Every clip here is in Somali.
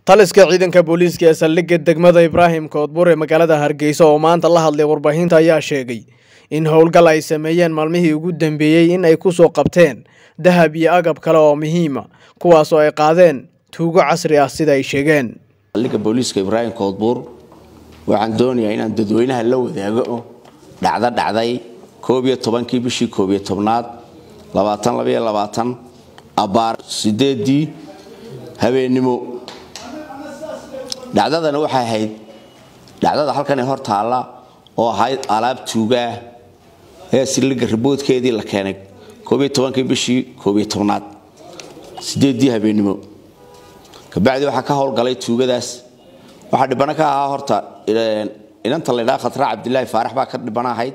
taliska ciidanka booliiska ee saldhigga degmada ibraahim koodbur ee magaalada hargeysa oo maanta la hadlay warbaahinta ayaa sheegay in howlgal ay sameeyeen maalmihii ugu dambeeyey in ay ku soo qabteen dahab iyo agab kale oo muhiima kuwaas oo ay qaadeen tuugo casri ah sida ay sheegeen saldhigga booliiska ibraahim koodbuur waxaan doonayaa inaan dadweynaha la wadaago dhacdo dhacday koob iyo tobankii bishii koob iyo tobnaad labaatan labaiyo labaatan abbaar sideedii habeennimo dhacdadana waxay ahayd dhacdada halkan ee hor taalla oo ahayd alaab tuugaah ee sildhigga riboodkeedii la keenay koob iyo tobankii bishii koob iyo tobnaad sideedii habeennimo kabacdi waxaa ka howlgalay tuugadaas waxaa dhibano ka ahaa horta inanta laydhaa khatra cabdilaahi faarax baa ka dhibano ahayd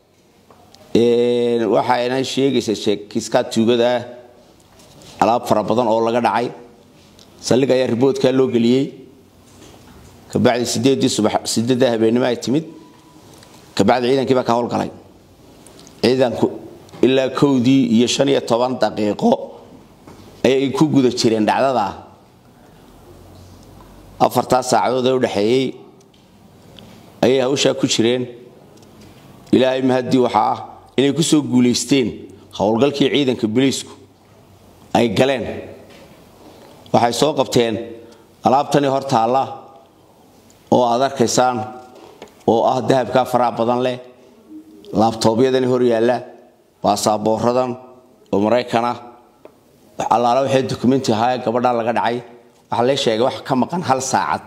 waxayna sheegaysa sheekiskaa tuugadaa alaab fara badan oo laga dhacay saldhig ayaa riboodkaa loo geliyey kabacdi sideedii subax sideedda habeennimo ay timid kabacdi ciidankii baa ka howlgalay ciidanku ilaa kowdii iyo shan iyo toban daqiiqo ayay ku guda jireen dhacdadaa afartaas saacadood ee udhexeeyey ayay hawshaa ku jireen ilaahay mahaddii waxaa ah inay ku soo guulaysteen howlgalkii ciidanka biliisku ay galeen waxay soo qabteen alaabtanii hor taalla oo aad arkaysaan oo ah dahabkaa faraha badan leh laabtoobyadani hor yaalla baasaaboorradan oo maraykan ah allaala waxay dokumenti ahaa gabadhaa laga dhacay waxaa lee sheegay wax ka maqan hal saacad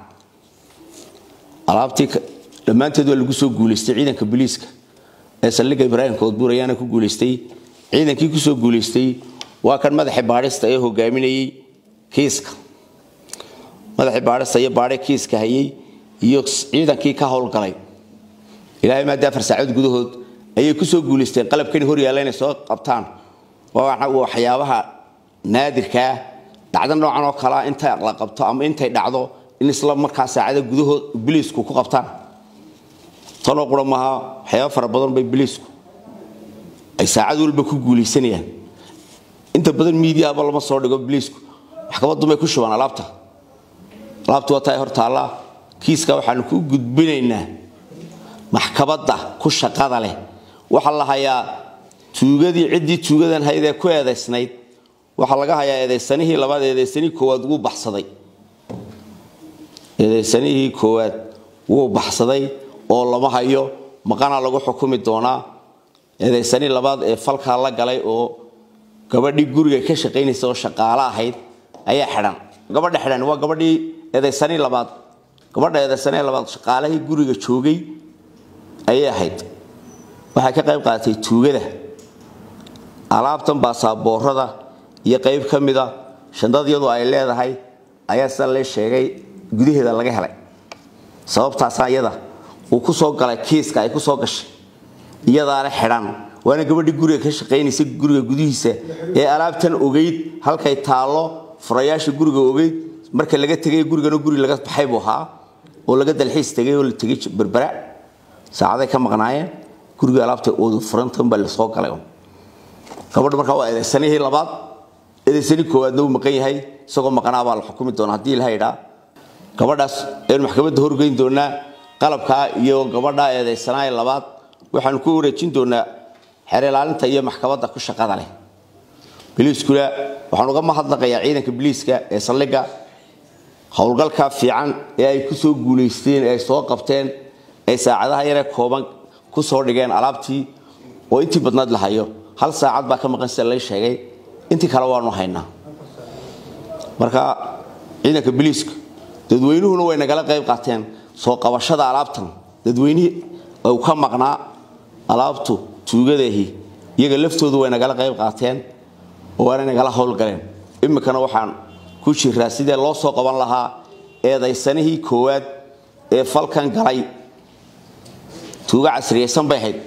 alaabtii dhammaanteed waa lagu soo guulaystay ciidanka biliiska ee saldhigga ibraahim koodbuur ayaana ku guulaystay ciidankii kusoo guulaystay waa kan madaxii baadhista ee hogaaminayey kiiska madaxii baadhista iyo baadhe kiiska hayey iyo ciidankii ka howlgalay ilaahay maadii afar saacood gudahood ayay kusoo guulaysteen qalabkani hor yaalla inay soo qabtaan waa waxyaabaha naadirkaa dhacdo noocan oo kalea inta la qabto ama intay dhacdo in isla markaa saacada gudahood biliisku ku qabtaan tanoo qura maaha waxyaaba fara badan bay biliisku ay saacad walba ku guulaysanayaan inta badan miidiyaaba lama soo dhigo biliisku maxkamadunbay ku shubaan alaabta alaabtu waa tahay hor taallaa kiiska waxaanu ku gudbinaynaa maxkamadda ku shaqada leh waxaa la hayaa tuugadii ciddii tuugadan haydee ku eedaysnayd waxaa laga hayaa eedaysanihii labaad eedaysanihii koowaad wuu baxsaday eedaysanihii koowaad wuu baxsaday oo lama hayo maqanaa lagu xukumi doonaa eedaysanihii labaad ee falkaa la galay oo gabadhii guriga ka shaqaynaysa oo shaqaalo ahayd ayaa xidhan gabadha xidhan waa gabadhii eedaysanihii labaad gabadha eedaysanihii labaad shaqaalihii guriga joogay ayay ahayd waxay ka qayb qaadatay tuugada alaabtan baasaaboorada iyo qayb ka mida shandadyadu ay leedahay ayaa sida lee sheegay gudaheeda laga helay sababtaasa iyada uu ku soo galay kiiska ay ku soo gashay iyadaana xidhan waana gabadhii guriga ka shaqaynaysa guriga gudihiisa ee alaabtan ogeyd halkay taallo furayaasha guriga ogeyd marka laga tegay gurigana guri laga baxay buu ahaa oo laga dalxiis tegay oo la tegay berbera saacaday ka maqnaayeen guriga alaabta oodu furantan baa lasoo galay gabadha markaa waa eedaysanihii labaad eedaysani koowaadna uu maqan yahay isagoo maqanaa baa la xukumi doona haddii ilaha idhaa gabadhaas aynu maxkamadda horgeyn doonaa qalabkaa iyo gabadhaa eedaysanaaye labaad waxaanu ku wareejin doonaa xeer ilaalinta iyo maxkamadda ku shaqada leh biliiskuna waxaan uga mahadnaqayaa ciidanka biliiska ee saldhigga howlgalka fiican ee ay ku soo guulaysteen ee ay soo qabteen ay saacadaha yaree kooban ku soo dhigeen alaabtii oo intii badnaad la hayo hal saacad baa ka maqan sida lay sheegay intii kale waanu haynaa marka ciidanka biliiska dadweynuhuna way nagala qayb qaateen soo qabashada alaabtan dadweynihii uu ka maqnaa alaabtu tuugadahi iyaga laftoodu way nagala qayb qaateen oo waana nagala howlgaleen iminkana waxaan ku jiraa sidee loo soo qaban lahaa eedaysanihii koowaad ee falkan galay tuuga casriyaysan bay ahayd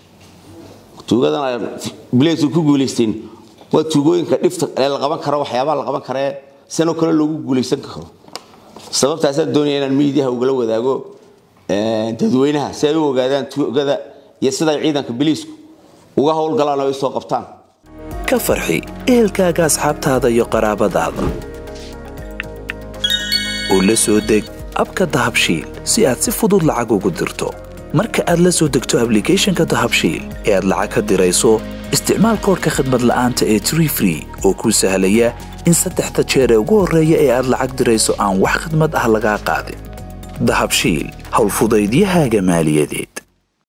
tuugadan bileesu ku guulaysteen waa tuugooyinka dhifta ee la qaban karo waxyaabaha la qaban karee sanoo kale loogu guulaysan karo sababtaasaan doonaya inaan miidiyaha ugala wadaago dadweynaha si ay u ogaadaan tuugada iyo siday ciidanka biliisku uga howlgalaan oo ay soo qabtaan ka farxi ehelkaaga asxaabtaada iyo qaraabadaada oo la soo deg abka dahabshiil si aad si fudud lacag ugu dirto marka aad la soo degto ablicathonka dahabshiil ee aad lacag ka dirayso isticmaal koorka khadmad la'aanta ee tree free oo kuu sahlaya in saddexda jeer ee ugu horreeya ee aad lacag dirayso aan wax khadmad ah lagaa qaadin dahabshiil howlfudaydiyahaaga maaliyadeed